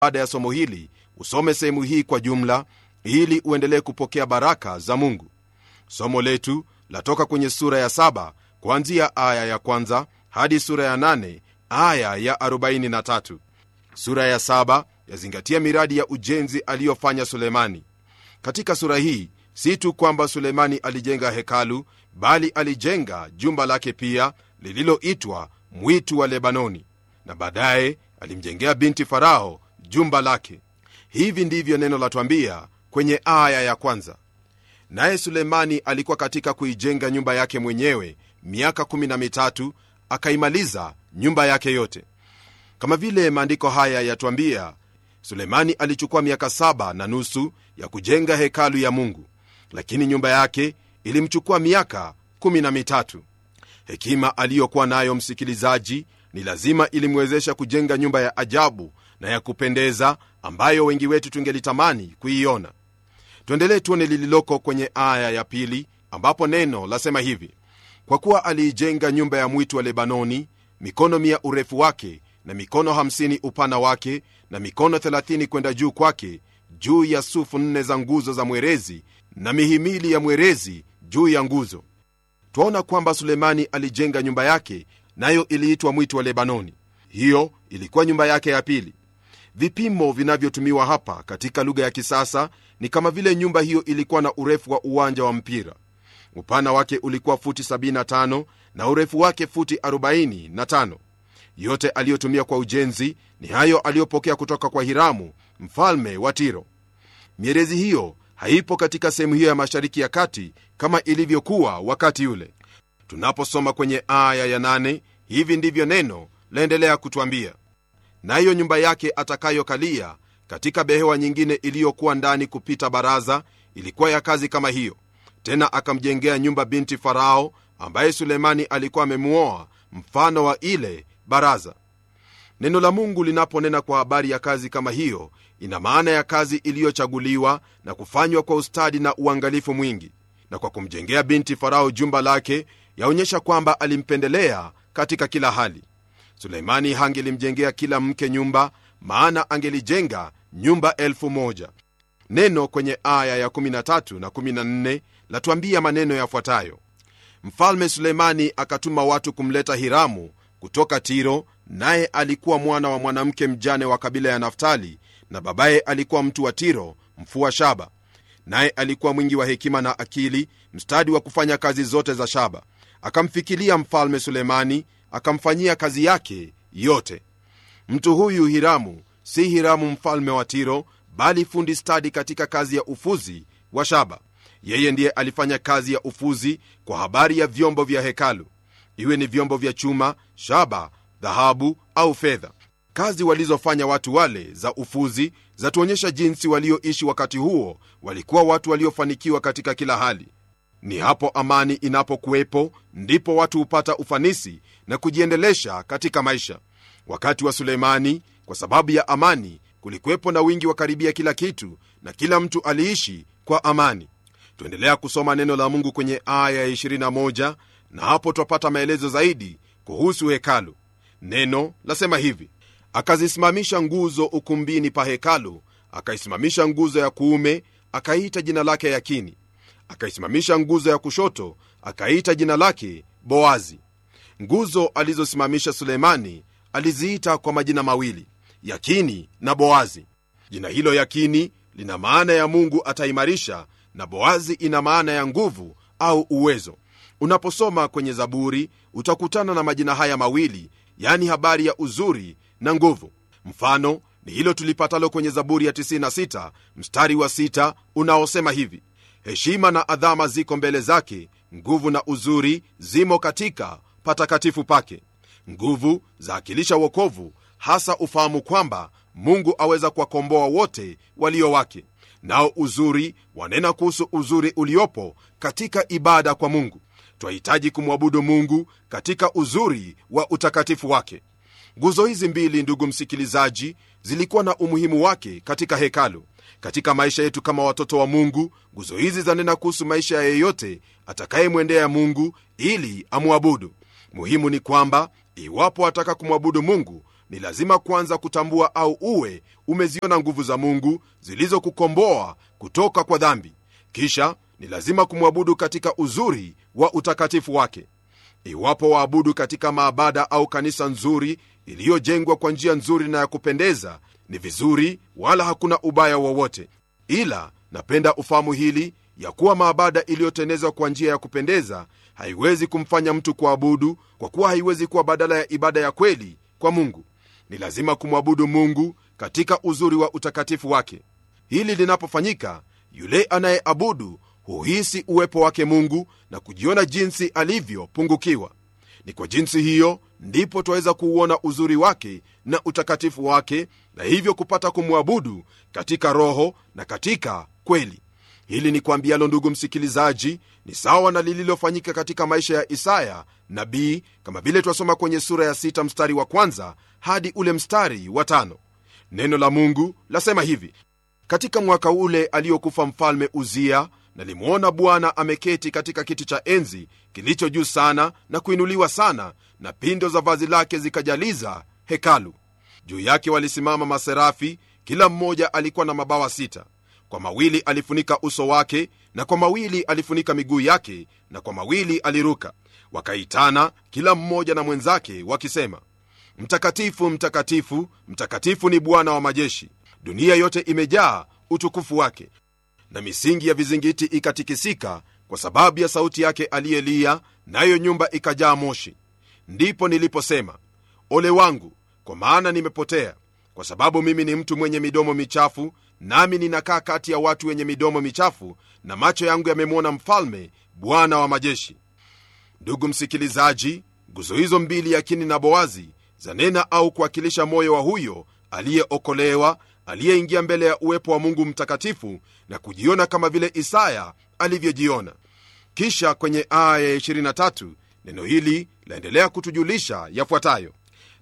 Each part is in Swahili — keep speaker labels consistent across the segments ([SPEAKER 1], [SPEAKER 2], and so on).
[SPEAKER 1] baada ya somo hili usome sehemu hii kwa jumla ili uendelee kupokea baraka za mungu somo letu latoka kwenye sura ya saba kuanzia aya ya kwanza hadi sura ya nane aya ya 43 sura ya saba yazingatia miradi ya ujenzi aliyofanya sulemani katika sura hii si tu kwamba sulemani alijenga hekalu bali alijenga jumba lake pia lililoitwa mwitu wa lebanoni na baadaye alimjengea binti farao jumba lake hivi ndivyo neno latwambia kwenye aya ya kwanza naye sulemani alikuwa katika kuijenga nyumba yake mwenyewe miaka 13 akaimaliza nyumba yake yote kama vile maandiko haya yatwambia sulemani alichukua miaka saba na nusu ya kujenga hekalu ya mungu lakini nyumba yake ilimchukua miaka 13 hekima aliyokuwa nayo msikilizaji ni lazima ilimwezesha kujenga nyumba ya ajabu na ya kupendeza ambayo wengi wetu tungelitamani kuiona tuendelee tuone lililoko kwenye aya ya pili ambapo neno lasema hivi kwa kuwa aliijenga nyumba ya mwitu wa lebanoni mikono mia urefu wake na mikono 50 upana wake na mikono 30 kwenda juu kwake juu ya sufu nne za nguzo za mwerezi na mihimili ya mwerezi juu ya nguzo twaona kwamba sulemani alijenga nyumba yake nayo iliitwa mwitu wa lebanoni hiyo ilikuwa nyumba yake ya pili vipimo vinavyotumiwa hapa katika lugha ya kisasa ni kama vile nyumba hiyo ilikuwa na urefu wa uwanja wa mpira upana wake ulikuwa futi 75 na urefu wake futi 45 yote aliyotumia kwa ujenzi ni hayo aliyopokea kutoka kwa hiramu mfalme wa tiro mierezi hiyo haipo katika sehemu hiyo ya mashariki ya kati kama ilivyokuwa wakati ule tunaposoma kwenye aya ya nane, hivi ndivyo neno laendelea kutwambia nayo nyumba yake atakayokalia katika behewa nyingine iliyokuwa ndani kupita baraza ilikuwa ya kazi kama hiyo tena akamjengea nyumba binti farao ambaye sulemani alikuwa amemuoa mfano wa ile baraza neno la mungu linaponena kwa habari ya kazi kama hiyo ina maana ya kazi iliyochaguliwa na kufanywa kwa ustadi na uangalifu mwingi na kwa kumjengea binti farao jumba lake yaonyesha kwamba alimpendelea katika kila hali suleimani hangelimjengea kila mke nyumba maana angelijenga nyumba elfu moja neno kwenye aya ya 13 na 14 latuambia maneno yafuatayo mfalme suleimani akatuma watu kumleta hiramu kutoka tiro naye alikuwa mwana wa mwanamke mjane wa kabila ya naftali na babaye alikuwa mtu wa tiro mfua shaba naye alikuwa mwingi wa hekima na akili mstadi wa kufanya kazi zote za shaba akamfikilia mfalme sulemani akamfanyia kazi yake yote mtu huyu hiramu si hiramu mfalme wa tiro bali fundi stadi katika kazi ya ufuzi wa shaba yeye ndiye alifanya kazi ya ufuzi kwa habari ya vyombo vya hekalu iwe ni vyombo vya chuma shaba dhahabu au fedha kazi walizofanya watu wale za ufuzi zatuonyesha jinsi walioishi wakati huo walikuwa watu waliofanikiwa katika kila hali ni hapo amani inapokuwepo ndipo watu hupata ufanisi na kujiendelesha katika maisha wakati wa suleimani kwa sababu ya amani kulikuwepo na wingi wa karibia kila kitu na kila mtu aliishi kwa amani tuendelea kusoma neno la mungu kwenye aya ya 21 na hapo twapata maelezo zaidi kuhusu hekalu neno lasema hivi akazisimamisha nguzo ukumbini pa hekalu akaisimamisha nguzo ya kuume akaita jina lake yakini akaisimamisha nguzo ya kushoto akaita jina lake boazi nguzo alizosimamisha sulemani aliziita kwa majina mawili yakini na boazi jina hilo yakini lina maana ya mungu ataimarisha na boazi ina maana ya nguvu au uwezo unaposoma kwenye zaburi utakutana na majina haya mawili yani habari ya uzuri na nguvu mfano ni hilo tulipatalo kwenye zaburi ya 96 mstari wa 6 unaosema hivi heshima na adhama ziko mbele zake nguvu na uzuri zimo katika patakatifu pake nguvu zaakilisha wokovu hasa ufahamu kwamba mungu aweza kuwakomboa wote walio wake nao uzuri wanena kuhusu uzuri uliopo katika ibada kwa mungu twahitaji kumwabudu mungu katika uzuri wa utakatifu wake nguzo hizi mbili ndugu msikilizaji zilikuwa na umuhimu wake katika hekalu katika maisha yetu kama watoto wa mungu nguzo hizi zanena kuhusu maisha ya yeyote atakayemwendea mungu ili amwabudu muhimu ni kwamba iwapo ataka kumwabudu mungu ni lazima kwanza kutambua au uwe umeziona nguvu za mungu zilizokukomboa kutoka kwa dhambi kisha ni lazima kumwabudu katika uzuri wa utakatifu wake iwapo waabudu katika maabada au kanisa nzuri iliyojengwa kwa njia nzuri na ya kupendeza ni vizuri wala hakuna ubaya wowote ila napenda ufahamu hili ya kuwa maabada iliyotenezwa kwa njia ya kupendeza haiwezi kumfanya mtu kuabudu kwa kuwa haiwezi kuwa badala ya ibada ya kweli kwa mungu ni lazima kumwabudu mungu katika uzuri wa utakatifu wake hili linapofanyika yule anayeabudu huhisi uwepo wake mungu na kujiona jinsi alivyopungukiwa ni kwa jinsi hiyo ndipo twaweza kuuona uzuri wake na utakatifu wake na hivyo kupata kumwabudu katika roho na katika kweli hili ni kwambialo ndugu msikilizaji ni sawa na lililofanyika katika maisha ya isaya nabii kama vile twasoma kwenye sura ya sita mstari wa kwanza hadi ule mstari wa tano neno la mungu lasema hivi katika mwaka ule aliyokufa mfalme uzia nalimwona bwana ameketi katika kiti cha enzi kilicho juu sana na kuinuliwa sana na pindo za vazi lake zikajaliza hekalu juu yake walisimama maserafi kila mmoja alikuwa na mabawa sita kwa mawili alifunika uso wake na kwa mawili alifunika miguu yake na kwa mawili aliruka wakaitana kila mmoja na mwenzake wakisema mtakatifu mtakatifu mtakatifu ni bwana wa majeshi dunia yote imejaa utukufu wake na misingi ya vizingiti ikatikisika kwa sababu ya sauti yake aliyelia nayo nyumba ikajaa moshi ndipo niliposema ole wangu kwa maana nimepotea kwa sababu mimi ni mtu mwenye midomo michafu nami ninakaa kati ya watu wenye midomo michafu na macho yangu yamemwona mfalme bwana wa majeshi ndugu msikilizaji nguzo hizo mbili yakini na boazi zanena au kuwakilisha moyo wa huyo aliyeokolewa aliyeingia mbele ya uwepo wa mungu mtakatifu na kujiona kama vile isaya alivyojiona kisha kwenye aya ya 23 neno hili laendelea kutujulisha yafuatayo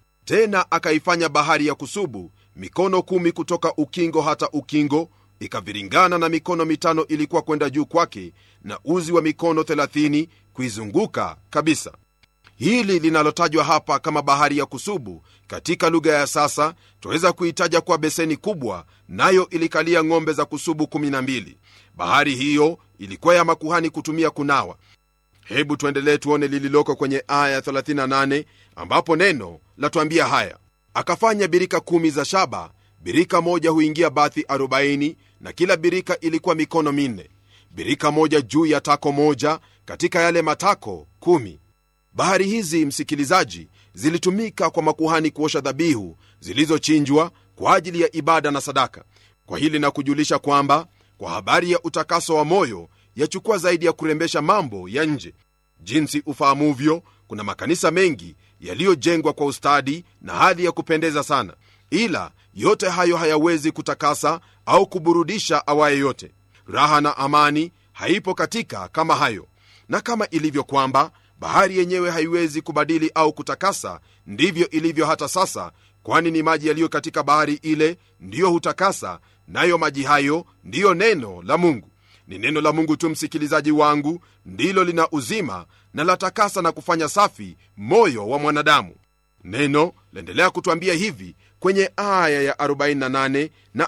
[SPEAKER 1] tena akaifanya bahari ya kusubu mikono kumi kutoka ukingo hata ukingo ikaviringana na mikono mitano ilikuwa kwenda juu kwake na uzi wa mikono 30 kuizunguka kabisa hili linalotajwa hapa kama bahari ya kusubu katika lugha ya sasa twaweza kuitaja kwa beseni kubwa nayo ilikalia ng'ombe za kusubu 12 bahari hiyo ilikuwa ya makuhani kutumia kunawa hebu tuendelee tuone lililoko kwenye aya 38 ambapo neno latuambia haya akafanya birika kumi za shaba birika moja huingia bathi 40 na kila birika ilikuwa mikono minne birika moja juu ya tako moja katika yale matako kumi bahari hizi msikilizaji zilitumika kwa makuhani kuosha dhabihu zilizochinjwa kwa ajili ya ibada na sadaka kwa hili na kujulisha kwamba kwa habari ya utakaso wa moyo yachukua zaidi ya kurembesha mambo ya nje jinsi ufahamuvyo kuna makanisa mengi yaliyojengwa kwa ustadi na hali ya kupendeza sana ila yote hayo hayawezi kutakasa au kuburudisha awaye yote raha na amani haipo katika kama hayo na kama ilivyo kwamba bahari yenyewe haiwezi kubadili au kutakasa ndivyo ilivyo hata sasa kwani ni maji yaliyo katika bahari ile ndiyo hutakasa nayo maji hayo ndiyo neno la mungu ni neno la mungu tu msikilizaji wangu ndilo lina uzima na latakasa na kufanya safi moyo wa mwanadamu neno laendelea kutwambia hivi kwenye aya ya 48 na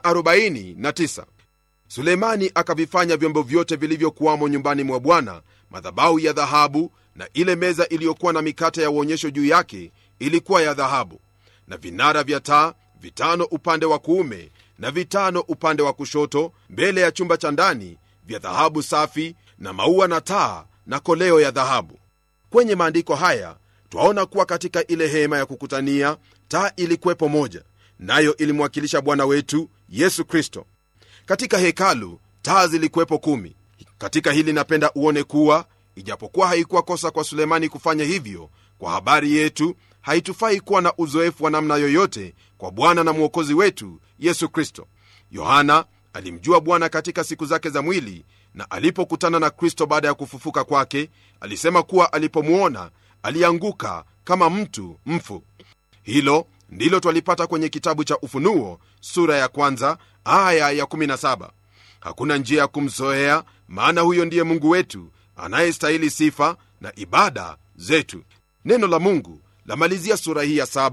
[SPEAKER 1] 49 suleimani akavifanya vyombo vyote vilivyokuwamo nyumbani mwa bwana madhabahu ya dhahabu na ile meza iliyokuwa na mikate ya uonyesho juu yake ilikuwa ya dhahabu na vinara vya taa vitano upande wa kuume na vitano upande wa kushoto mbele ya chumba cha ndani vya dhahabu safi na maua na taa na koleo ya dhahabu kwenye maandiko haya twaona kuwa katika ile hema ya kukutania taa ilikuwepo moja nayo ilimwakilisha bwana wetu yesu kristo katika hekalu taa zilikuwepo kumi katika hili napenda uone kuwa ijapokuwa haikuwa kosa kwa sulemani kufanya hivyo kwa habari yetu haitufai kuwa na uzoefu wa namna yoyote kwa bwana na mwokozi wetu yesu kristo yohana alimjua bwana katika siku zake za mwili na alipokutana na kristo baada ya kufufuka kwake alisema kuwa alipomwona alianguka kama mtu mfu hilo ndilo twalipata kwenye kitabu cha ufunuo sura ya kwanza aya ya 17 hakuna njia ya kumzoea maana huyo ndiye mungu wetu anayestahili sifa na ibada zetu neno la mungu lamalizia sura hii ya saba kwa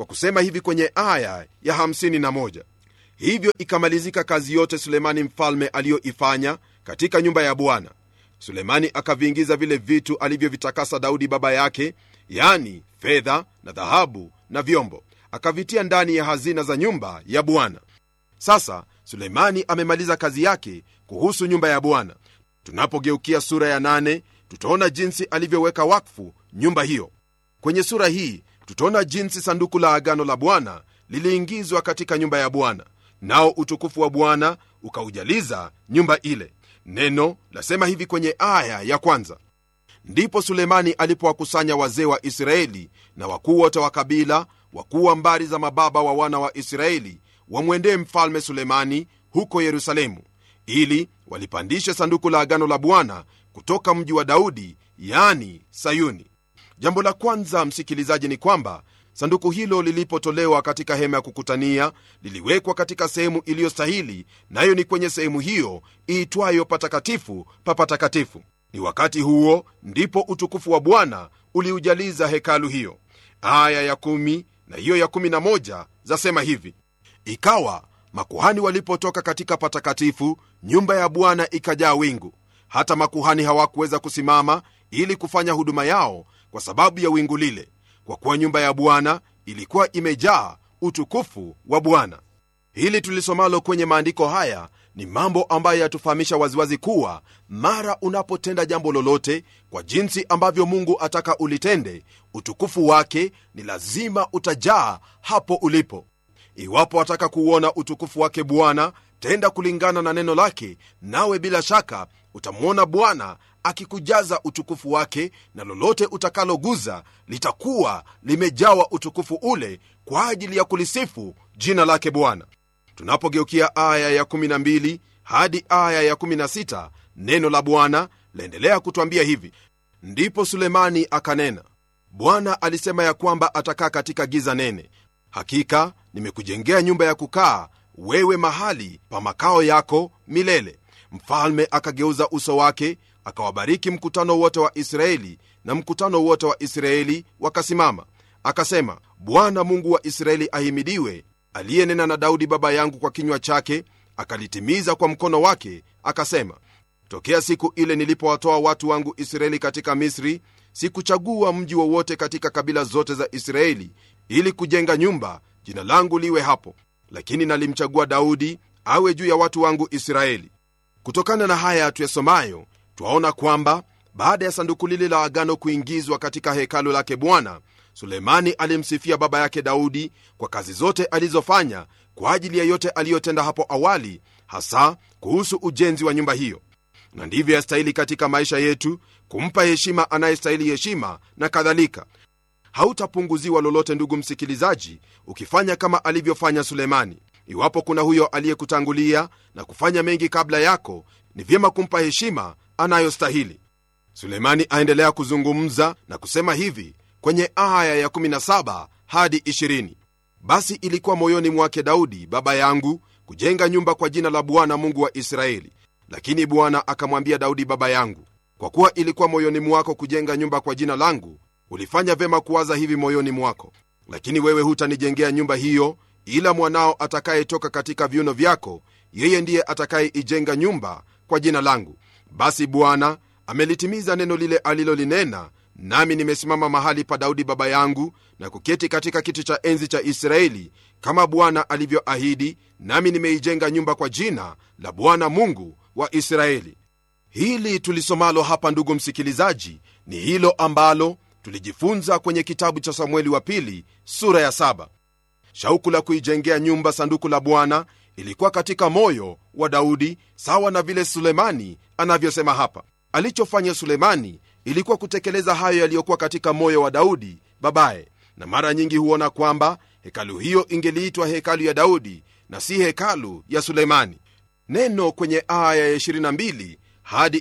[SPEAKER 1] kwa kusema hivi kwenye aya ya 51 hivyo ikamalizika kazi yote sulemani mfalme aliyoifanya katika nyumba ya bwana sulemani akaviingiza vile vitu alivyovitakasa daudi baba yake yani fedha na dhahabu na vyombo akavitia ndani ya hazina za nyumba ya bwana sasa sulemani amemaliza kazi yake kuhusu nyumba ya bwana tunapogeukia sura ya nane tutaona jinsi alivyoweka wakfu nyumba hiyo kwenye sura hii tutaona jinsi sanduku la agano la bwana liliingizwa katika nyumba ya bwana nao utukufu wa bwana ukaujaliza nyumba ile neno lasema hivi kwenye aya ya kwanza ndipo sulemani alipowakusanya wazee wa israeli na wakuu wote wa kabila wakuu wa mbari za mababa wa wana wa israeli wamwendee mfalme sulemani huko yerusalemu ili walipandishe sanduku la agano la bwana kutoka mji wa daudi yani sayuni jambo la kwanza msikilizaji ni kwamba sanduku hilo lilipotolewa katika hema ya kukutania liliwekwa katika sehemu iliyostahili nayo ni kwenye sehemu hiyo iitwayo patakatifu pa patakatifu ni wakati huo ndipo utukufu wa bwana uliujaliza hekalu hiyo aya ya kumi na hiyo ya kumi na moja zasema hivi ikawa makuhani walipotoka katika patakatifu nyumba ya bwana ikajaa wingu hata makuhani hawakuweza kusimama ili kufanya huduma yao kwa sababu ya wingu lile kwa kuwa nyumba ya bwana ilikuwa imejaa utukufu wa bwana hili tulisomalo kwenye maandiko haya ni mambo ambayo yatufahamisha waziwazi kuwa mara unapotenda jambo lolote kwa jinsi ambavyo mungu ataka ulitende utukufu wake ni lazima utajaa hapo ulipo iwapo wataka kuuona utukufu wake bwana tenda kulingana na neno lake nawe bila shaka utamwona bwana akikujaza utukufu wake na lolote utakaloguza litakuwa limejawa utukufu ule kwa ajili ya kulisifu jina lake bwana tunapogeukia aya ya 12 hadi aya ya 16 neno la bwana laendelea kutwambia hivi ndipo sulemani akanena bwana alisema ya kwamba atakaa katika giza nene hakika nimekujengea nyumba ya kukaa wewe mahali pa makao yako milele mfalme akageuza uso wake akawabariki mkutano wote wa israeli na mkutano wote wa israeli wakasimama akasema bwana mungu wa israeli ahimidiwe aliyenena na daudi baba yangu kwa kinywa chake akalitimiza kwa mkono wake akasema tokea siku ile nilipowatoa watu wangu israeli katika misri sikuchagua mji wowote katika kabila zote za israeli ili kujenga nyumba jina langu liwe hapo lakini nalimchagua daudi awe juu ya watu wangu israeli kutokana na haya tuyasomayo twaona kwamba baada ya sanduku lile la agano kuingizwa katika hekalu lake bwana sulemani alimsifia baba yake daudi kwa kazi zote alizofanya kwa ajili ya yote aliyotenda hapo awali hasa kuhusu ujenzi wa nyumba hiyo na ndivyo yastahili katika maisha yetu kumpa heshima anayestahili heshima na kadhalika hautapunguziwa lolote ndugu msikilizaji ukifanya kama alivyofanya sulemani iwapo kuna huyo aliyekutangulia na kufanya mengi kabla yako ni vyema kumpa heshima anayostahili sulemani aendelea kuzungumza na kusema hivi kwenye aya ya17 hadi 20 basi ilikuwa moyoni mwake daudi baba yangu kujenga nyumba kwa jina la bwana mungu wa israeli lakini bwana akamwambia daudi baba yangu kwa kuwa ilikuwa moyoni mwako kujenga nyumba kwa jina langu ulifanya vyema kuwaza hivi moyoni mwako lakini wewe hutanijengea nyumba hiyo ila mwanao atakayetoka katika viuno vyako yeye ndiye atakayeijenga nyumba kwa jina langu basi bwana amelitimiza neno lile alilolinena nami nimesimama mahali pa daudi baba yangu na kuketi katika kiti cha enzi cha israeli kama bwana alivyoahidi nami nimeijenga nyumba kwa jina la bwana mungu wa israeli hili tulisomalo hapa ndugu msikilizaji ni hilo ambalo tulijifunza kwenye kitabu cha samueli wa pili sura ya saba shauku la kuijengea nyumba sanduku la bwana ilikuwa katika moyo wa daudi sawa na vile sulemani anavyosema hapa alichofanya sulemani ilikuwa kutekeleza hayo yaliyokuwa katika moyo wa daudi babaye na mara nyingi huona kwamba hekalu hiyo ingeliitwa hekalu ya daudi na si hekalu ya sulemani neno kwenye aya ya 22 hadi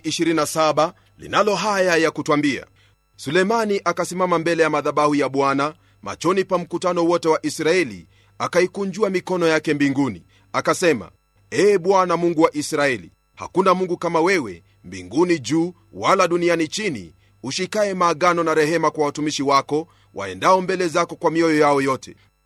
[SPEAKER 1] 27 linalo haya ya kutwambia sulemani akasimama mbele ya madhabahu ya bwana machoni pa mkutano wote wa israeli akaikunjua mikono yake mbinguni akasema ee bwana mungu wa israeli hakuna mungu kama wewe mbinguni juu wala duniani chini ushikaye maagano na rehema kwa watumishi wako waendao mbele zako kwa mioyo yao yote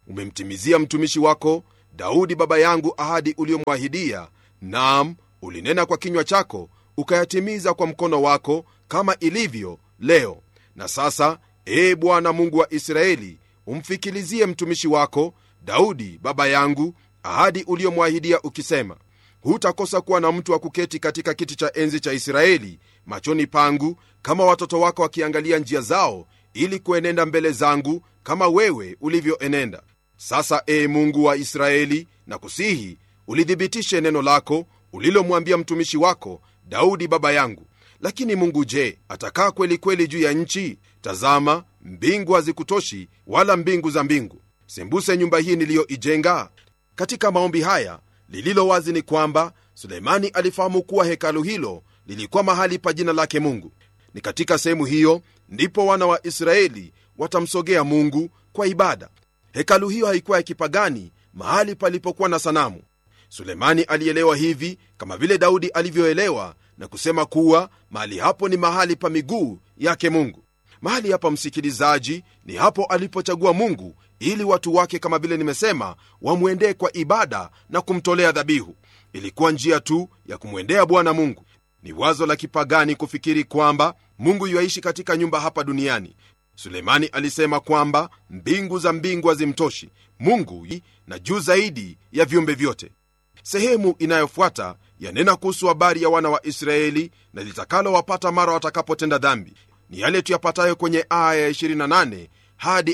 [SPEAKER 1] umemtimizia mtumishi wako daudi baba yangu ahadi uliyomwahidia naam ulinena kwa kinywa chako ukayatimiza kwa mkono wako kama ilivyo leo na sasa ee bwana mungu wa israeli umfikilizie mtumishi wako daudi baba yangu ahadi uliyomwahidia ukisema hutakosa kuwa na mtu wa kuketi katika kiti cha enzi cha israeli machoni pangu kama watoto wako wakiangalia njia zao ili kuenenda mbele zangu kama wewe ulivyoenenda sasa ee mungu wa israeli na kusihi ulithibitishe neno lako ulilomwambia mtumishi wako daudi baba yangu lakini mungu je atakaa kweli kweli juu ya nchi tazama mbingu hazikutoshi wala mbingu za mbingu sembuse nyumba hii niliyoijenga katika maombi haya lililo wazi ni kwamba suleimani alifahamu kuwa hekalu hilo lilikuwa mahali pa jina lake mungu ni katika sehemu hiyo ndipo wana wa israeli watamsogea mungu kwa ibada hekalu hiyo haikuwa ya kipagani mahali palipokuwa na sanamu sulemani alielewa hivi kama vile daudi alivyoelewa na kusema kuwa mahali hapo ni mahali pa miguu yake mungu mahali hapa msikilizaji ni hapo alipochagua mungu ili watu wake kama vile nimesema wamwendee kwa ibada na kumtolea dhabihu ilikuwa njia tu ya kumwendea bwana mungu ni wazo la kipagani kufikiri kwamba mungu yuaishi katika nyumba hapa duniani suleimani alisema kwamba mbingu za mbingu hazimtoshi mungu na juu zaidi ya viumbe vyote sehemu inayofuata yanena kuhusu habari ya wana wa israeli na litakalowapata mara watakapotenda dhambi ni yale tuyapatayo kwenye aya ya 28 hadi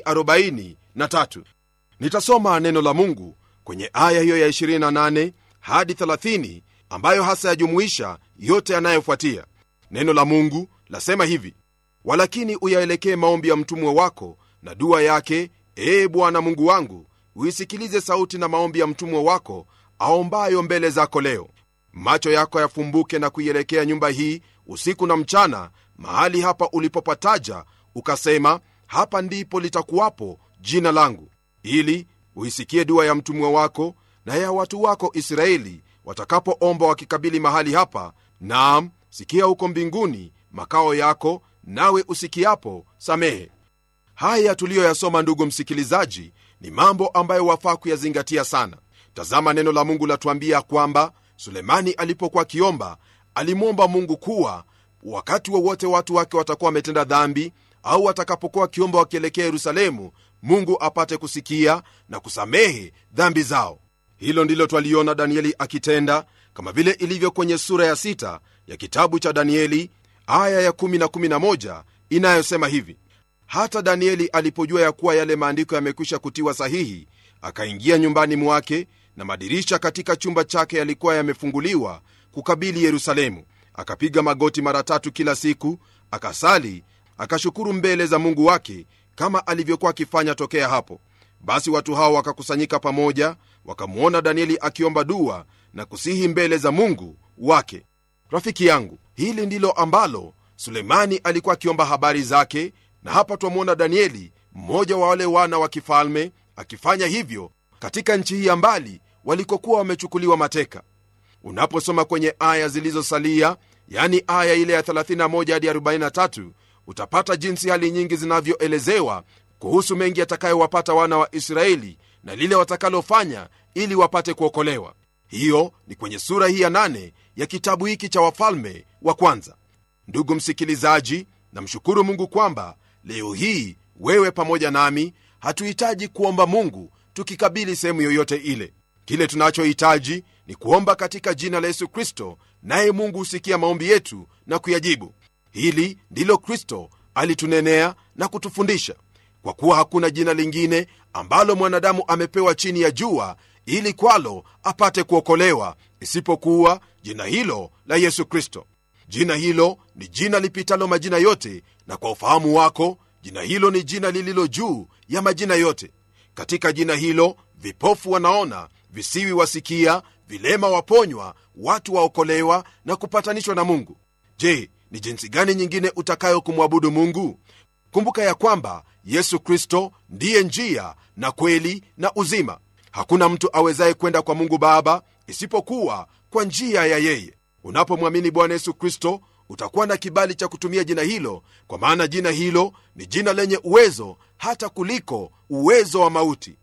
[SPEAKER 1] 43 nitasoma neno la mungu kwenye aya hiyo ya 28 hadi 30 ambayo hasa yajumuisha yote yanayofuatia neno la mungu lasema hivi walakini uyaelekee maombi ya mtumwe wako na dua yake ee bwana mungu wangu uisikilize sauti na maombi ya mtumwe wako aombayo mbele zako leo macho yako yafumbuke na kuielekea nyumba hii usiku na mchana mahali hapa ulipopataja ukasema hapa ndipo litakuwapo jina langu ili uisikie dua ya mtumwe wako na ya watu wako israeli watakapoomba wakikabili mahali hapa naam sikia huko mbinguni makao yako nawe usikiapo samehe haya tuliyoyasoma ndugu msikilizaji ni mambo ambayo wafaa kuyazingatia sana tazama neno la mungu latuambia kwamba sulemani alipokuwa akiomba alimwomba mungu kuwa wakati wowote wa watu wake watakuwa wametenda dhambi au watakapokuwa wakiomba wakielekea yerusalemu mungu apate kusikia na kusamehe dhambi zao hilo ndilo twaliona danieli akitenda kama vile ilivyo kwenye sura ya sita ya kitabu cha danieli aya ya 1 na 11 inayosema hivi hata danieli alipojua ya kuwa yale maandiko yamekwisha kutiwa sahihi akaingia nyumbani mwake na madirisha katika chumba chake yalikuwa yamefunguliwa kukabili yerusalemu akapiga magoti mara tatu kila siku akasali akashukuru mbele za mungu wake kama alivyokuwa akifanya tokea hapo basi watu hao wakakusanyika pamoja wakamwona danieli akiomba dua na kusihi mbele za mungu wake rafiki yangu hili ndilo ambalo sulemani alikuwa akiomba habari zake na hapa twamwona danieli mmoja wa wale wana wa kifalme akifanya hivyo katika nchi hii ya mbali walikokuwa wamechukuliwa mateka unaposoma kwenye aya zilizosalia yani aya ile ya 31 hadi 43 utapata jinsi hali nyingi zinavyoelezewa kuhusu mengi yatakayowapata wana wa israeli na lile watakalofanya ili wapate kuokolewa hiyo ni kwenye sura hii ya 8 ya kitabu hiki cha wafalme wa kwanza ndugu msikilizaji namshukuru mungu kwamba leo hii wewe pamoja nami hatuhitaji kuomba mungu tukikabili sehemu yoyote ile kile tunachohitaji ni kuomba katika jina la yesu kristo naye mungu husikia maombi yetu na kuyajibu hili ndilo kristo alitunenea na kutufundisha kwa kuwa hakuna jina lingine ambalo mwanadamu amepewa chini ya jua ili kwalo apate kuokolewa isipokuwa jina hilo la yesu kristo jina hilo ni jina lipitalo majina yote na kwa ufahamu wako jina hilo ni jina lililo juu ya majina yote katika jina hilo vipofu wanaona visiwi wasikia vilema waponywa watu waokolewa na kupatanishwa na mungu je ni jinsi gani nyingine utakayo kumwabudu mungu kumbuka ya kwamba yesu kristo ndiye njia na kweli na uzima hakuna mtu awezaye kwenda kwa mungu baba isipokuwa kwa njia ya yeye unapomwamini bwana yesu kristo utakuwa na kibali cha kutumia jina hilo kwa maana jina hilo ni jina lenye uwezo hata kuliko uwezo wa mauti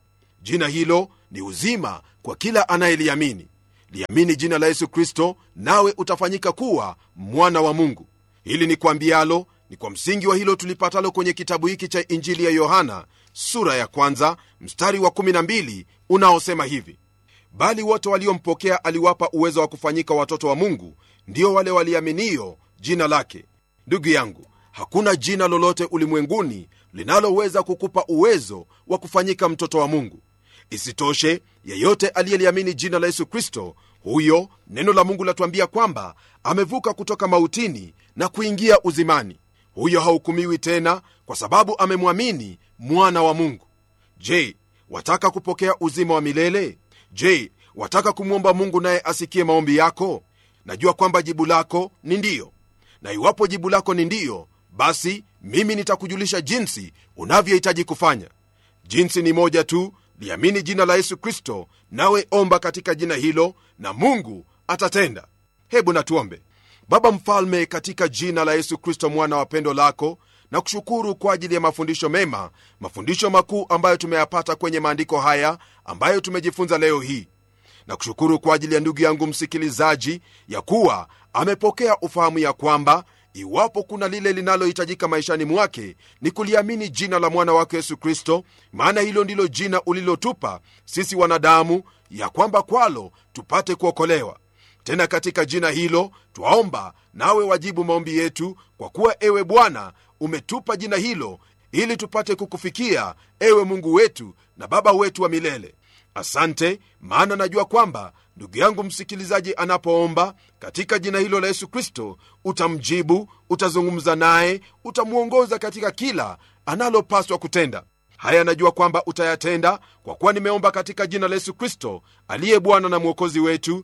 [SPEAKER 1] jina hilo ni uzima kwa kila anayeliamini liamini jina la yesu kristo nawe utafanyika kuwa mwana wa mungu hili ni kwambialo ni kwa msingi wa hilo tulipatalo kwenye kitabu hiki cha injili ya yohana sura ya kwanza mstari wa 12 unaosema hivi bali wote waliompokea aliwapa uwezo wa kufanyika watoto wa mungu ndio wale waliaminio jina lake ndugu yangu hakuna jina lolote ulimwenguni linaloweza kukupa uwezo wa kufanyika mtoto wa mungu isitoshe yeyote aliyeliamini jina la yesu kristo huyo neno la mungu latuambia kwamba amevuka kutoka mautini na kuingia uzimani huyo hahukumiwi tena kwa sababu amemwamini mwana wa mungu je wataka kupokea uzima wa milele je wataka kumwomba mungu naye asikie maombi yako najua kwamba jibu lako ni ndiyo na iwapo jibu lako ni ndiyo basi mimi nitakujulisha jinsi unavyohitaji kufanya jinsi ni moja tu liamini jina la yesu kristo nawe omba katika jina hilo na mungu atatenda hebu natuombe baba mfalme katika jina la yesu kristo mwana wa pendo lako na kushukuru kwa ajili ya mafundisho mema mafundisho makuu ambayo tumeyapata kwenye maandiko haya ambayo tumejifunza leo hii na kushukuru kwa ajili ya ndugu yangu msikilizaji ya kuwa amepokea ufahamu ya kwamba iwapo kuna lile linalohitajika maishani mwake ni kuliamini jina la mwana wake yesu kristo maana hilo ndilo jina ulilotupa sisi wanadamu ya kwamba kwalo tupate kuokolewa tena katika jina hilo twaomba nawe wajibu maombi yetu kwa kuwa ewe bwana umetupa jina hilo ili tupate kukufikia ewe mungu wetu na baba wetu wa milele asante maana najua kwamba ndugu yangu msikilizaji anapoomba katika jina hilo la yesu kristo utamjibu utazungumza naye utamwongoza katika kila analopaswa kutenda haya najua kwamba utayatenda kwa kuwa nimeomba katika jina la yesu kristo aliye bwana na mwokozi wetu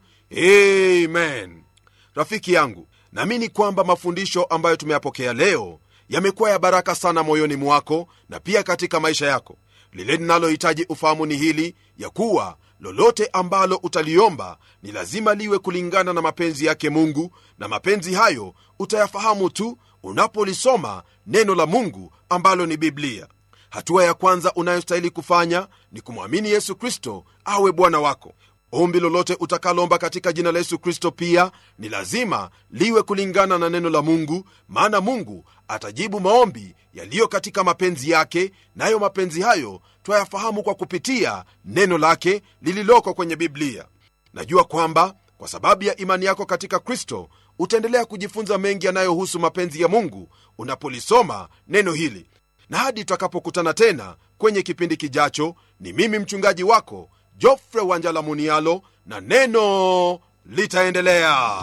[SPEAKER 1] amen rafiki yangu naamini kwamba mafundisho ambayo tumeyapokea leo yamekuwa ya baraka sana moyoni mwako na pia katika maisha yako lile linalohitaji ufahamu ni hili ya kuwa lolote ambalo utaliomba ni lazima liwe kulingana na mapenzi yake mungu na mapenzi hayo utayafahamu tu unapolisoma neno la mungu ambalo ni biblia hatua ya kwanza unayostahili kufanya ni kumwamini yesu kristo awe bwana wako ombi lolote utakalomba katika jina la yesu kristo pia ni lazima liwe kulingana na neno la mungu maana mungu atajibu maombi yaliyo katika mapenzi yake nayo mapenzi hayo twayafahamu kwa kupitia neno lake lililoko kwenye biblia najua kwamba kwa sababu ya imani yako katika kristo utaendelea kujifunza mengi yanayohusu mapenzi ya mungu unapolisoma neno hili na hadi tutakapokutana tena kwenye kipindi kijacho ni mimi mchungaji wako jofre wanjala munialo na neno litaendelea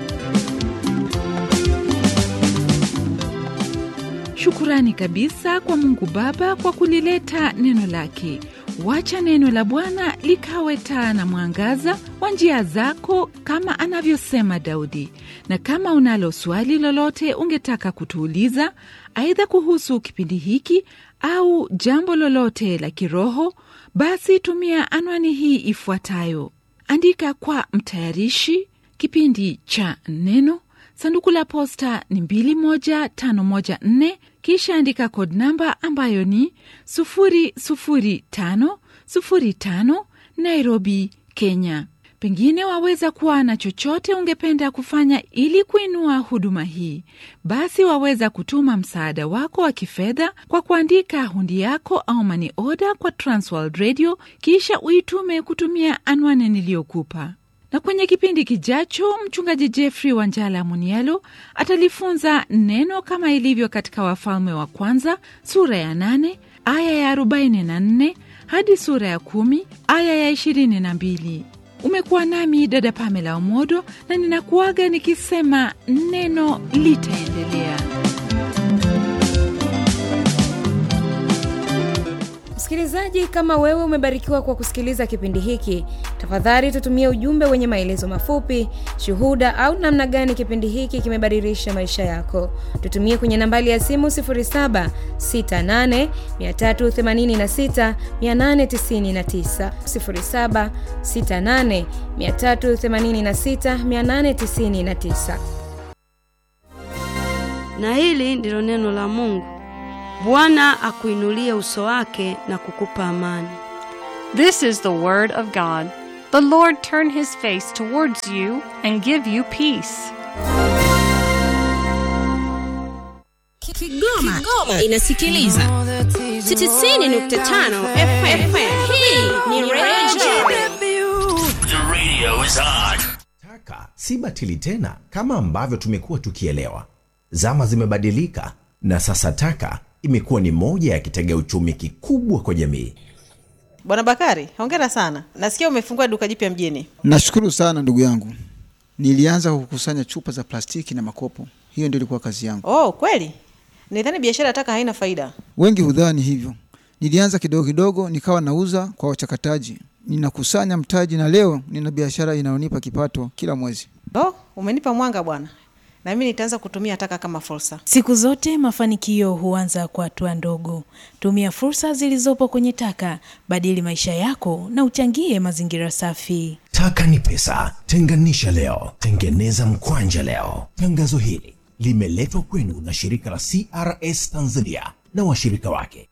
[SPEAKER 2] shukurani kabisa kwa mungu baba kwa kulileta neno lake wacha neno la bwana likawe taa na mwangaza wa njia zako kama anavyosema daudi na kama unalo swali lolote ungetaka kutuuliza aidha kuhusu kipindi hiki au jambo lolote la kiroho basi tumia anwani hii ifuatayo andika kwa mtayarishi kipindi cha neno sanduku la posta ni 21514 kisha andika kod namba ambayo ni 00505 nairobi kenya pengine waweza kuwa na chochote ungependa kufanya ili kuinua huduma hii basi waweza kutuma msaada wako wa kifedha kwa kuandika hundi yako au mani oda kwa transworld radio kisha uitume kutumia anwani niliyokupa na kwenye kipindi kijacho mchungaji jeffrey wanjala munialo atalifunza neno kama ilivyo katika wafalme wa kwanza sura ya 8 aya ya 44 hadi sura ya 1 aya ya 22 umekuwa nami dada pamela omodo na ninakuaga nikisema neno litaendelea
[SPEAKER 3] msikilizaji kama wewe umebarikiwa kwa kusikiliza kipindi hiki tafadhali tutumie ujumbe wenye maelezo mafupi shuhuda au namna gani kipindi hiki kimebadilisha maisha yako tutumie kwenye nambali ya simu 768386689 768386689
[SPEAKER 4] na hili ndilo neno la Mungu. Bwana akuinulie uso wake na kukupa amani.
[SPEAKER 5] This is the word of God. The Lord turn his face towards you and give you peace.
[SPEAKER 6] Kigoma, Kigoma inasikiliza 90.5 FM. Hii ni Radio
[SPEAKER 7] The radio is on.
[SPEAKER 8] Taka si batili tena kama ambavyo tumekuwa tukielewa. Zama zimebadilika na sasa taka imekuwa ni moja ya kitega uchumi kikubwa kwa jamii.
[SPEAKER 9] Bwana Bakari, hongera sana. Nasikia umefungua duka jipya mjini.
[SPEAKER 10] Nashukuru sana ndugu yangu. Nilianza kukusanya chupa za plastiki na makopo, hiyo ndio ilikuwa kazi yangu.
[SPEAKER 9] Oh, kweli? Nidhani biashara ya taka haina faida.
[SPEAKER 10] Wengi hudhani hivyo. Nilianza kidogo kidogo, nikawa nauza kwa wachakataji, ninakusanya mtaji, na leo nina biashara inayonipa kipato kila mwezi.
[SPEAKER 9] Oh, umenipa mwanga bwana, na mimi nitaanza kutumia taka kama fursa.
[SPEAKER 11] Siku zote mafanikio huanza kwa hatua ndogo. Tumia fursa zilizopo kwenye taka, badili maisha yako na uchangie mazingira safi.
[SPEAKER 8] Taka ni pesa, tenganisha leo, tengeneza mkwanja leo. Tangazo hili limeletwa kwenu na shirika la CRS Tanzania na washirika wake